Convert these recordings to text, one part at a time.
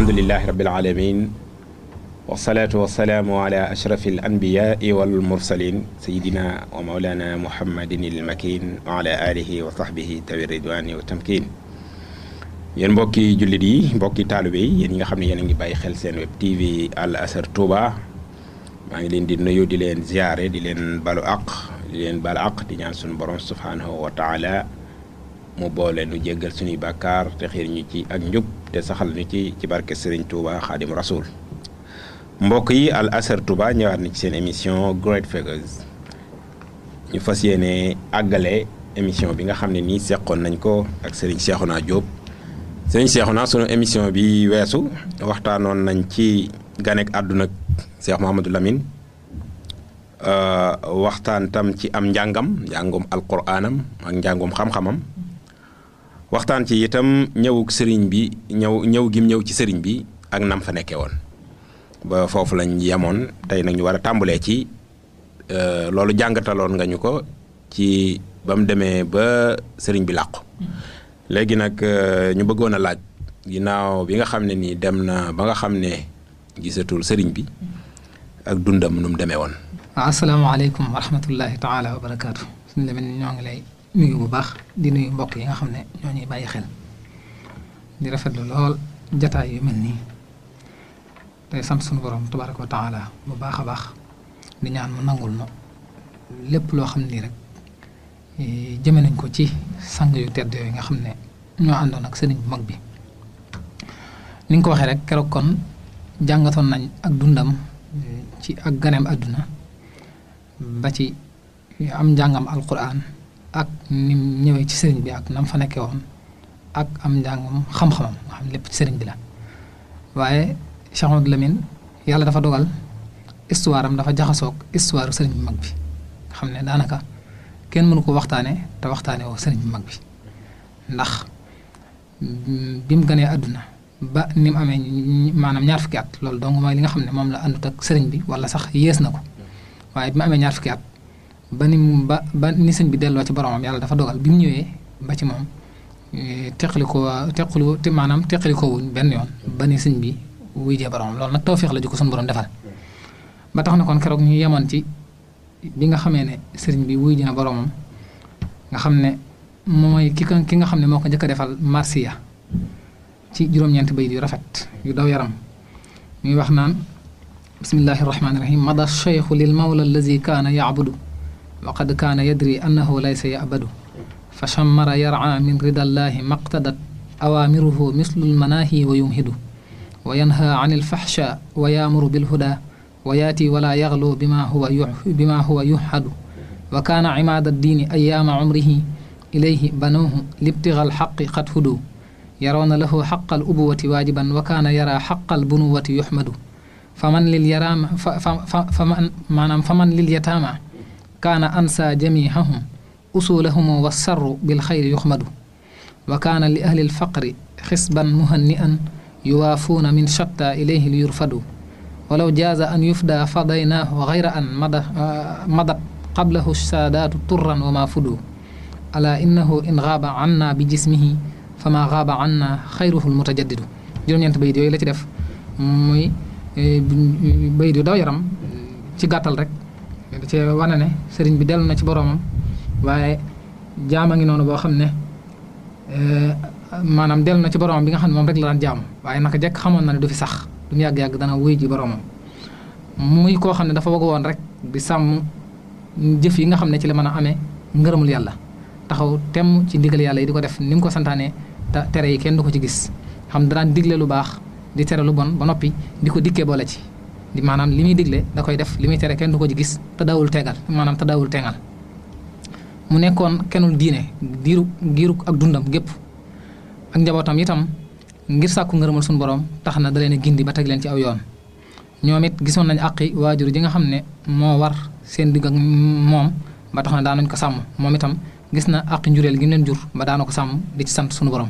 alhamdulilahi rabil alamin wasalaatu wasalaamu ala ashrafi al anbiyaai wal mursalin sayidina wa maulana muhammadin il makin wa ala alihi wa sahbihi tawi ridwani wa tamkin yéen mbokki jullit yi mbokki taalibe yi yéen ñi nga xam ne yéen a ngi bàyyi xel seen web tv al azhar touba maa ngi leen di nuyu di leen ziare di leen balu aq di leen balu aq di ñaan suñu borom subhanahu wa taala mu boole nu jéggal suñuy bàkkaar te xiir ñu ci ak njub te saxal ñu ci ci barke Serigne Touba xaadim rasul mbokk yi al azhar touba ñëwaat na ci seen émission Great Figures ñu fas yéene àggale émission bi nga xam ne nii seqoon nañ ko ak Serigne Cheikhouna Diop sëñ Cheikhouna sunu émission bi weesu waxtaanoon nañ ci ganek àdduna Cheikh Mouhamadou Lamine waxtaan tam ci am njàngam njàngum alquraanam ak njàngum xam-xamam waxtaan ci itam ñëwuk sëriñ bi ñëw ñëw gim ñëw ci sëriñ bi ak nam fa nekkee woon ba foofu lañ yemoon tey nag ñu war a tàmbalee ci loolu jàngataloon nga ñu ko ci ba mu demee ba sëriñ bi làqu léegi nag ñu bëggoon a laaj ginnaaw bi nga xam ne nii dem na ba nga xam ne gisatul sëriñ bi ak dundam nu mu demee woon. waaw asalaamaaleykum wa rahmatullahi taala wa barakaatu suñu demee ñoo ngi lay nuyu bu baax di nuyu mbokk yi nga xam ne ñoo ñuy bàyyi xel di rafetlu lool jataay yu mel nii tey sant suñu borom tabaraka wa taala bu baax a baax di ñaan mu nangul no lépp loo xam ne nii rek. jëme nañ ko ci sang yu tedd yooyu nga xam ne ñoo àndoon ak sëriñ bu mag bi ni nga ko waxee rek keroog kon jàngatoon nañ ak dundam ci ak ganeem àdduna ba ci am njàngam alquran ak ni ñëwee ci sëriñ bi ak nam fa nekkee woon ak am njàngam xam-xamam nga xam lépp ci sëriñ bi la waaye Cheikh Ahmadou Lamine yàlla dafa dogal histoire am dafa jaxasoog histoire sëriñ bu mag bi nga xam ne daanaka kenn mënu ko waxtaane te waxtaane woo sëriñ bu mag bi ndax bi mu gënee àdduna ba ni mu amee maanaam ñaar fukki at loolu donc mooy li nga xam ne moom la àndut ak sëriñ bi wala sax yées na ko waaye bi mu amee ñaar fukki at ba ni mu ba ba ni sëñ bi delloo ci boromam yàlla dafa dogal bi mu ñëwee ba ci moom teqali ko teqali te maanaam teqali ko wuñ benn yoon ba ni sëñ bi wuy jee boromam loolu nag tawféex la ju ko suñu borom defal ba tax na kon keroog ñu yemoon ci. bi nga xamee ne sëriñ bi wuy dina boroomam nga xam ne mooy ki ki nga xam ne moo ko njëkk a defal marsiya ci juróom-ñeenti bayit yu rafet yu daw yaram muy wax naan bismillahi irrahmani irahim mada cheikhu lil mawla allazi kaana yacbudu wa qad kaana yadri annahu laysa yabadu fa chammara yara min ridallahi maqtadat awaamiruhu mislu lmanaahi wa yumhidu wa yanha an ilfaxsha wa yaamuru bilhuda wa yaati wala yaxlu bima huwa bima huwa yuxadu wa kaana cimaada addiini ayaama cumrihi ilayhi banuuhu libtiga alxaqi qad hudu yarawna lahu xaqa alubuwati waajiban wa kaana yara xaqa albunuwati yuxmadu faman lil yaraama faman maanaam faman lil yataama kaana ansa jamihahum usulahum wasarru bilxayri yuxmadu wa kaana li ahli alfaqri xisban muhanni'an yuwaafuuna min shatta ilayhi liyurfadu walaw jaaza an yufda fadaynaahu gayra an mada madat qablahu saadaatu turran wa ma fudu ala innahu in gaaba anna bi jismihi fama gaaba anna xayruhu lmutajaddidu juróom-ñeent bayit yooyu la ci def muy bayit yu daw yaram ci gàttal rek ci wane ne sëriñ bi dellu na ci boroomam waaye jaama ngi noonu boo xam ne maanaam dellu na ci boroomam bi nga xam ne moom rek la daan jaam waaye naka jekk xamoon na ne du fi sax du mu yàgg-yàgg dana wuy ji boroomam muy koo xam ne dafa bëgg woon rek di sàmm jëf yi nga xam ne ci la mën a amee ngërëmul yàlla taxaw temm ci ndigal yàlla yi di ko def ni mu ko santaanee te tere yi kenn du ko ci gis xam daan digle lu baax di tere lu bon ba noppi di ko dikkee boole ci di maanaam li muy digle da koy def li muy tere kenn du ko ci gis te daawul tegal maanaam te daawul tengal mu nekkoon kennul diine diiru giiru ak dundam gépp ak njabootam itam ngir sàkku ngërëmal suñu borom tax na da leen a gindi ba teg leen ci aw yoon ñoom it gisoon nañ àqi waajur ji nga xam ne moo war seen digg ak moom ba tax na daanañ ko sàmm moom itam gis na àqi njureel gi mu leen jur ba daana ko sàmm di ci sant suñu borom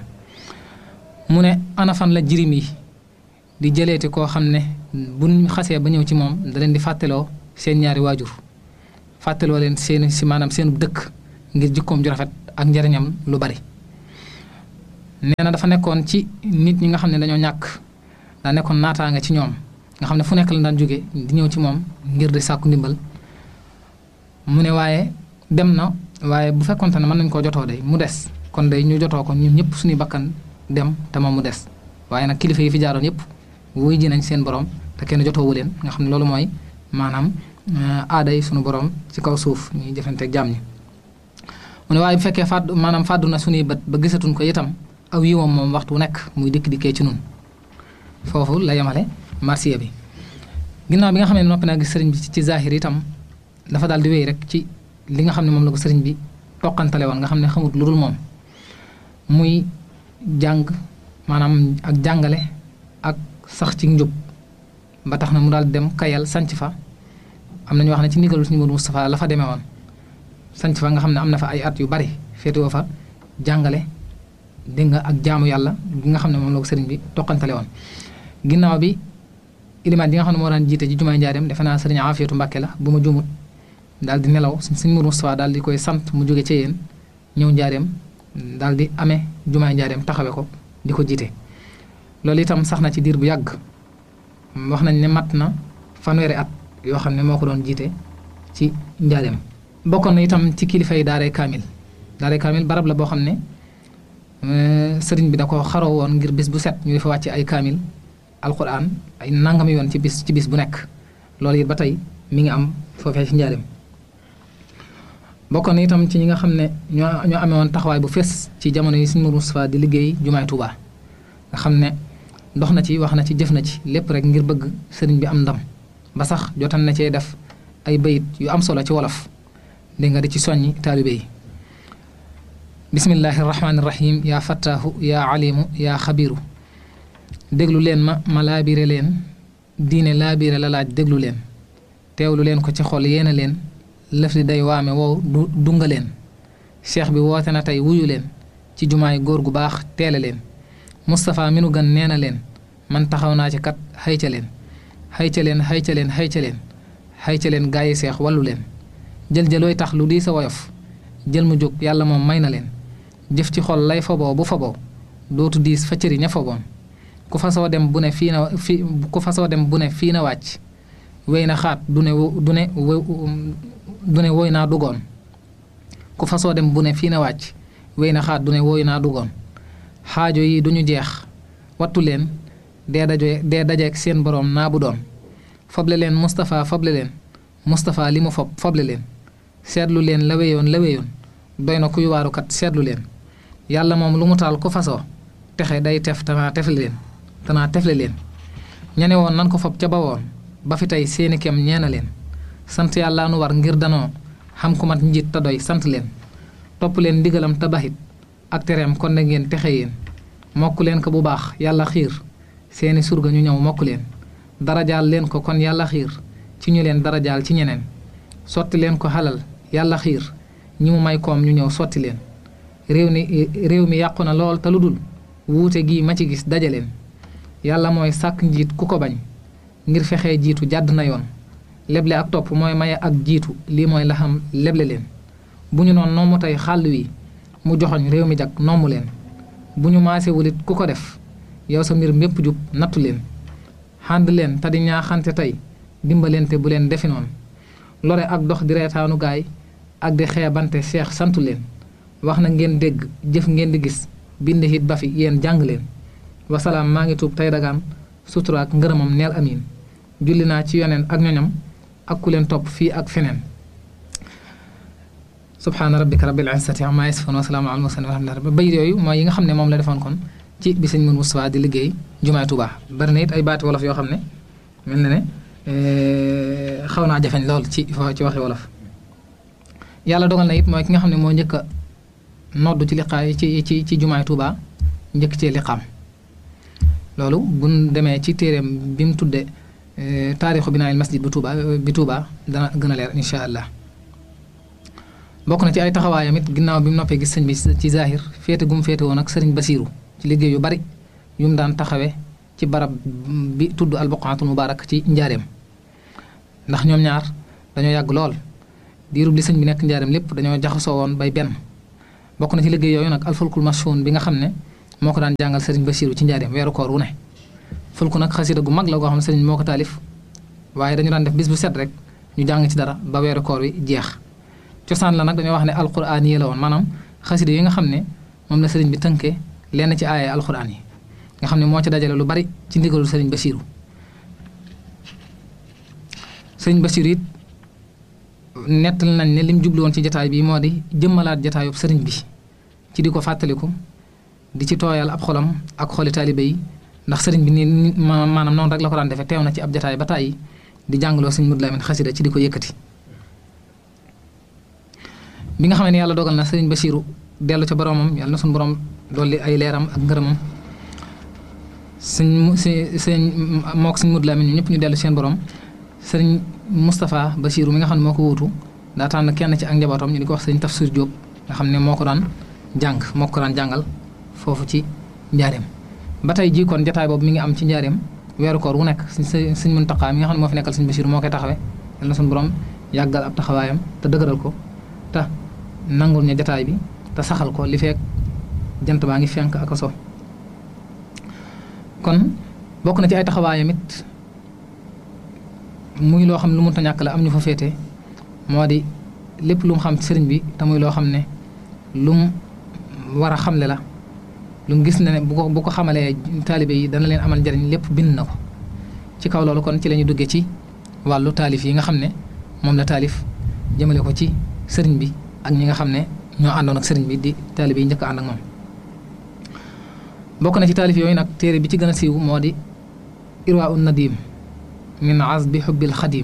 mu ne ana fan la jirim yi di jëleeti koo xam ne buñ xasee ba ñëw ci moom da leen di fàttaloo seen ñaari waajur fàttaloo leen seen si maanaam seen dëkk ngir jikkoom ju rafet ak njariñam lu bari nee na dafa nekkoon ci nit ñi nga xam ne dañoo ñàkk daa nekkoon naataanga ci ñoom nga xam ne fu nekk la daan jóge di ñëw ci moom ngir di sàkku ndimbal mu ne waaye dem na waaye bu fekkonte ne mën nañ koo jotoo day mu des kon day ñu jotoo ko ñun ñëpp suñuy bakkan dem te moom mu des waaye nag kilifa yi fi jaaroon yëpp wuy ji nañ seen borom te kenn jotoowu leen nga xam ne loolu mooy maanaam aada yi suñu borom ci kaw suuf ñuy jëfanteeg jàmm ñi mu ne waaye bu fekkee fàddu maanaam fàddu na suñuy bët ba gisatuñ ko itam aw yiwam moom waxtu nekk muy dikk dikkee ci nun foofu la yemale marsiya bi ginnaaw bi nga xam ne noppi naa gis sëriñ bi ci zahir itam dafa daal di wéy rek ci li nga xam ne moom la ko sëriñ bi toqantale woon nga xam ne xamut lu dul moom muy jàng maanaam ak jàngale ak sax ci njub ba tax na mu daal dem kayal sanc fa am na ñu wax ne ci ndigalu suñu Modou Moustapha la fa demee woon sanc fa nga xam ne am na fa ay at yu bari féetewoo fa jàngale dégg nga ak jaamu yàlla gi nga xam ne moom la ko sëriñ bi toqantale woon ginnaaw bi ilimaan yi nga xam ne moo daan jiite ci jumaay njaareem defe naa sëriñ Afiyatu Mbàkke la bu ma jumut daal di nelaw suñ Modou Moustapha daal di koy sant mu jóge ci yéen ñëw njaareem daal di amee jumaay njaareem taxawe ko di ko jiite loolu itam sax na ci diir bu yàgg wax nañ ne mat na fanweeri at yoo xam ne moo ko doon jiite ci njaareem bokkoon na itam ci kilifa yi daaray kaamil daaray kaamil barab la boo xam ne sëriñ bi da ko xaroo woon ngir bis bu set ñu dafa wàcce ay kaamil alquran ay nangami yoon ci bis ci bis bu nekk loolu it ba tey mi ngi am foofee ci njaareem bokkoon na itam ci ñi nga xam ne ñoo ñoo amee woon taxawaay bu fees ci jamono yi Sëriñ Moustapha di liggéey jumaay Tuubaa nga xam ne dox na ci wax na ci jëf na ci lépp rek ngir bëgg sëriñ bi am ndam ba sax jotan na cee def ay bayit yu am solo ci wolof dégg nga di ci soññi taalibe yi bismillahi rahmaani rahim yaa fattaahu yaa alimu yaa xabiru déglu leen ma ma laabire leen diine laabire la laaj déglu leen teewlu leen ko ci xol yéena leen lëf di day waame wow du dunga leen cheikh bi woote na tey wuyu leen ci jumaay góor gu baax teele leen Moustapha mi nu gën nee na leen man taxaw naa ci kat xayca leen xayca leen xayca leen xayca leen xayca leen gaa yi seex wallu leen jël jëlooy tax lu di sa woyof jël mu jóg yàlla moom may na leen jëf ci xol lay foboo bu foboo dootu diis fa cëri ña foboon ku fasoo dem bu ne fii na fi ku fasoo dem bu ne fii na wàcc wéy na xaat du ne du ne du ne woy naa dugoon ku fasoo dem bu ne fii na wàcc wéy na xaat du ne woy naa dugoon xaajo yi duñu jeex wattu leen dee daje dee dajeek seen boroom naa bu doon foble leen Moustapha foble leen Moustapha li mu fob foble leen seetlu leen la wéyoon la wéyoon doy na kuy waarukat seetlu leen yàlla moom lu mu taal ku fasoo texe day tef tanaa tefle leen tanaa tefle leen ñane woon nan ko fob ca bawoon ba fi tey seeni kem ñeena leen sant yàlla nu war ngir danoo xam ku mat njiit te doy sant leen topp leen ndigalam te baxit ak tereem kon na ngeen texe yéen mokk leen ko bu baax yàlla xiir seeni surga ñu ñëw mokk leen darajaal leen ko kon yàlla xiir ci ñu leen darajaal ci ñeneen sotti leen ko xalal yàlla xiir ñi mu may koom ñu ñëw sotti leen réew mi réew mi yàqu na lool te lu dul wuute gii ma ci gis dajaleen yàlla mooy sàkk njiit ku ko bañ ngir fexee jiitu jàdd na yoon leble ak topp mooy maye ak jiitu lii mooy la xam leble leen bu ñu noon noomu tey xàll wi mu joxoñ réew mi jag noomu leen bu ñu maasewulit ku ko def yow sa mbir mépp jub nattu leen xànd leen te di ñaaxante tey dimbalente bu leen defi noonu lore ak dox di reetaanu gaay ak di xeebante seex santu leen wax na ngeen dégg jëf ngeen di gis bind hit ba fi yéen jàng leen wasalaam maa ngi tuub tey dagaan sutura ak ngërëmam neel amiin julli naa ci yoneen ak ñoñam ak ku leen topp fii ak feneen subhaana rabbika rabbil izzati amma yasifun wa salaamun alal mursalin walhamdulillahi rabbil bayit yooyu mooy yi nga xam ne moom la defoon kon ci bi sëñ Mourou Moustapha di liggéey jumaay Tuubaa bari na it ay baati wolof yoo xam ne mel na ne xaw naa jafeñ lool ci ci waxi wolof yàlla dogal na it mooy ki nga xam ne moo njëkk a noddu ci liqaay ci ci ci jumaay Tuubaa njëkk cee liqaam loolu buñ demee ci téeréem bi mu tudde taarixu binaayil masjid bu Tuubaa bi Tuubaa dana gën a leer incha allah bokk na ci ay taxawaayam it ginnaaw bi mu noppee gis sëñ bi ci zahir féete gu mu féete woon ak sëriñ Basiiru ci liggéey yu bari yu mu daan taxawee ci barab bi tudd albuqaatul mubaarak ci njaareem ndax ñoom ñaar dañoo yàgg lool diirub li sëñ bi nekk njaareem lépp dañoo jaxasoo woon bay benn bokk na ci liggéey yooyu nag alfulkul mashhuun bi nga xam ne moo ko daan jàngal sëriñ Basiiru ci njaareem weeru koor wu ne fulku nag xasida gu mag la goo xam ne sëriñ moo ko taalif waaye dañu daan def bis bu set rek ñu jàng ci dara ba weeru koor wi jeex cosaan la nag dañoo wax ne alquran yi la woon maanaam xasida yi nga xam ne moom la sëriñ bi tënkee lenn ci aaya alquran yi nga xam ne moo ci dajale lu bari ci ndigalul sëriñ Basiiru sëriñ Basiiru it nettal nañ ne lim jublu woon ci jataay bi moo di jëmmalaat jataayub sëriñ bi ci di ko fàttaliku di ci tooyal ab xolam ak xoli taalibe yi ndax sëriñ bi nii maanaam noonu rek la ko daan defee teew na ci ab jataay ba tàyyi di jàngaloo sëriñ Mudu Lamin xasida ci di ko yëkkati bi nga xam ne yàlla dogal na sëriñ Basiiru dellu ca boromam yàlla na suñu borom dolli ay leeram ak ngërëmam sëñ si sëñ mook sëñ Mudu Lamin ñu ñëpp ñu dellu seen borom sëriñ Moustapha Basiiru mi nga xam ne moo ko wuutu daa tànn kenn ci ak njabootam ñu di ko wax sëriñ Tafsir Diop nga xam ne moo ko daan jàng moo ko daan jàngal foofu ci njaareem ba tey jii kon jataay boobu mi ngi am ci njaareem weeru koor wu nekk sëñ sëñ Muntaxa mi nga xam ne moo fi nekkal sëñ Basiiru moo koy taxawee yàlla na suñu borom yàggal ab taxawaayam te dëgëral ko te nangul ñu jataay bi te saxal ko li fekk jant baa ngi fenk ak a so kon bokk na ci ay taxawaayam it muy loo xam ne lu mënta ñàkk la am ñu fa féete moo di lépp lu mu xam sëriñ bi te muy loo xam ne lu mu war a xamle la lu mu gis ne ne bu ko bu ko xamalee taalibe yi dana leen amal njariñ lépp bind na ko ci kaw loolu kon ci la ñu duggee ci wàllu taalif yi nga xam ne moom la taalif jëmale ko ci sëriñ bi ak ñi nga xam ne ñoo àndoon ak sëriñ bi di taalibe yi njëkk ànd ak moom bokk na ci taalif yooyu nag téere bi ci gën a siiw moo di irwaa un nadim min azbi xubbil xadim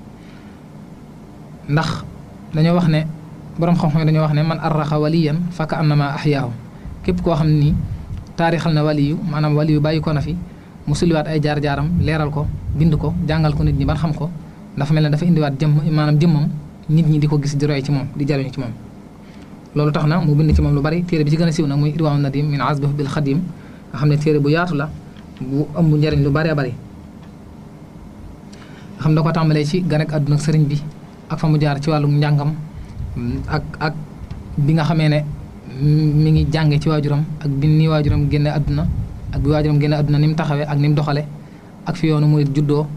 ndax dañoo wax ne boroom xam-xam dañoo wax ne man arraxa waliyan faka annama axyaahu képp koo xam ne nii taarixal na waliyu maanaam waliyu bàyyi ko na fi mu sulliwaat ay jaar-jaaram leeral ko bind ko jàngal ko nit ñi ban xam ko dafa mel ne dafa indiwaat jëmm maanaam jëmmam nit ñi di ko gis di roy ci moom di jariñu ci moom loolu tax na mu bind ci moom lu bari téere bi ci gën a siiw nag muy irwaa nadim min azbi xubbil xadim nga xam ne téere bu yaatu la bu ëmb njariñ lu bari a bari nga xam da ko tàmbalee ci ganek àdduna ak sëriñ bi ak fa mu jaar ci wàllum njàngam ak ak bi nga xamee ne mi ngi jànge ci waajuram ak bi ni waajuram génne àdduna ak bi waajuram génne àdduna ni mu taxawee ak ni mu doxale ak fi yoonu murit juddoo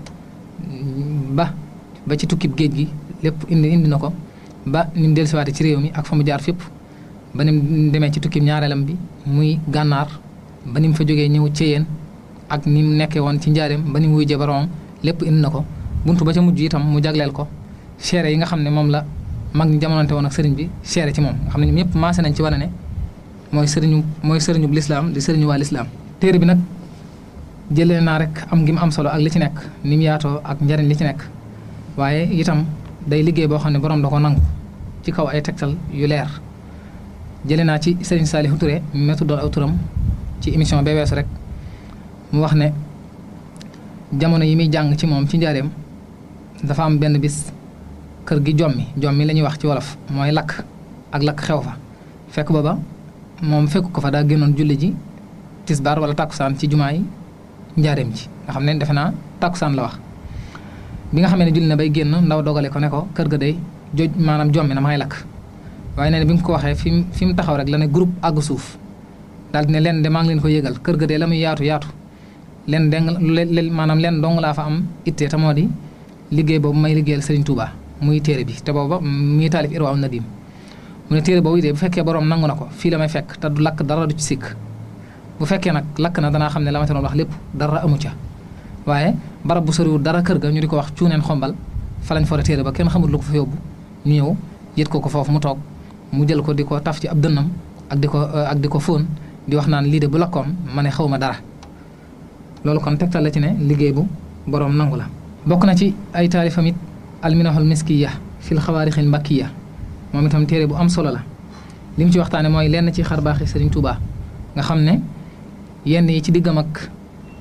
ba ba ci tukkib géej gi lépp indi indi na ko ba ni mu dellusiwaate ci réew mi ak fa mu jaar fépp ba ni mu demee ci tukkib ñaareelam bi muy gànnaar ba ni mu fa jógee ñëw ceyeen ak ni mu nekkee woon ci njaareem ba ni mu wujjee boromam lépp indi na ko buntu ba ca mujj itam mu jagleel ko seere yi nga xam ne moom la mag ñi jamonante woon ak sëriñ bi seere ci moom nga xam ne ñoom ñëpp maase nañ ci wane ne mooy sëriñu mooy sëriñu bu lislaam di sëriñu waa lislaam téere bi nag jëlee naa rek am gi mu am solo ak li ci nekk ni mu yaatoo ak njariñ li ci nekk waaye itam day liggéey boo xam ne borom da ko nangu ci kaw ay tegtal yu leer jëlee naa ci sëriñ Saalihu Touré mi tuddoon aw turam ci émission bee weesu rek mu wax ne jamono yi muy jàng ci moom ci njaareem dafa am benn bis kër gi jommi jommi la ñuy wax ci wolof mooy lakk ak lakk xew fa fekk booba moom fekk ko fa daa génnoon julli ji tisbaar wala tàkkusaan ci jumaa yi njaareem ji nga xam ne defe naa tàkkusaan la wax bi nga xamee ne julli na bay génn ndaw dogale ko ne ko kër ga day joj maanaam jommi na ma ngay lakk waaye nee na bi nga ko waxee fi mu fi mu taxaw rek la ne groupe àgg suuf daal di ne leen de maa ngi leen ko yëgal kër ga de la muy yaatu yaatu leen deng lu maanaam leen dong laa fa am ittee te moo di liggéey boobu may liggéeyal Serigne Touba muy téere bi te booba muy taalif irwaa nadim mu ne téere boobu itee bu fekkee borom nangu na ko fii la may fekk te du lakk dara du ci sikk bu fekkee nag lakk na danaa xam ne la ma te doon wax lépp dara amu ca waaye barab bu soriwul dara kër ga ñu di ko wax cuuneen xombal fa lañ fore téere ba kenn xamul lu ko fa yóbbu ñu ñëw yët ko ko foofu mu toog mu jël ko di ko taf ci ab dënnam ak di ko ak di ko fóon di wax naan lii de bu lakkoon ma ne xaw ma dara loolu kon tegtal la ci ne liggéey bu boroom nangu la bokk na ci ay taalifam it alminahul miskiya fil xawaarixil mbakkiya moom itam téere bu am solo la li mu ci waxtaane mooy lenn ci xar baaxi Sëriñ Tuubaa nga xam ne yenn yi ci diggam ak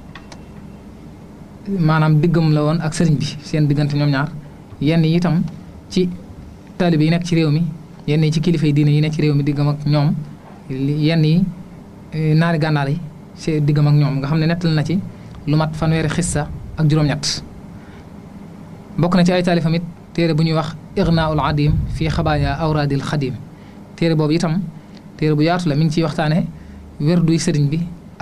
maanaam diggam la woon ak sëriñ bi seen diggante ñoom ñaar yenn yi itam ci taalibe yi nekk ci réew mi yenn yi ci kilifa yi diine yi nekk ci réew mi diggam ak ñoom yenn yi naari gànnaar yi see diggam ak ñoom nga xam ne nettal na ci lu mat fanweeri xissa ak juróom-ñett bokk na ci ay taalifam it téere bu ñuy wax ignaul adim fii xabaaya awraadil xadim téere boobu itam téere bu yaatu la mi ngi ciy waxtaane werduy sëriñ bi